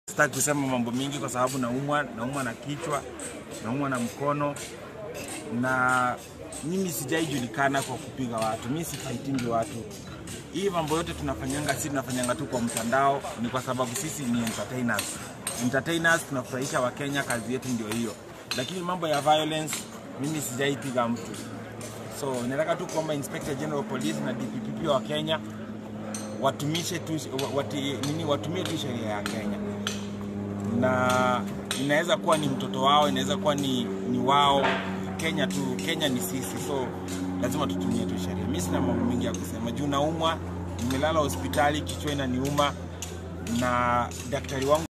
Sitaki kusema mambo mingi kwa sababu naumwa, naumwa na kichwa, naumwa na mkono, na mimi sijaijulikana kwa kupiga watu, mimi sifaitingi watu. Hii mambo yote tunafanyanga, si tunafanyanga tu kwa mtandao, ni kwa sababu sisi ni entertainers. Entertainers tunafurahisha Wakenya, kazi yetu ndio hiyo, lakini mambo ya violence mimi sijaipiga mtu. So nataka tu kuomba Inspector General of Police na DPP wa Kenya watumishe tu, wati, nini, watumie tu sheria ya Kenya na inaweza kuwa ni mtoto wao, inaweza kuwa ni, ni wao. Kenya tu, Kenya ni sisi, so lazima tutumie tu sheria. Mimi sina mambo mengi ya kusema juu naumwa, nimelala hospitali, kichwa inaniuma na daktari wangu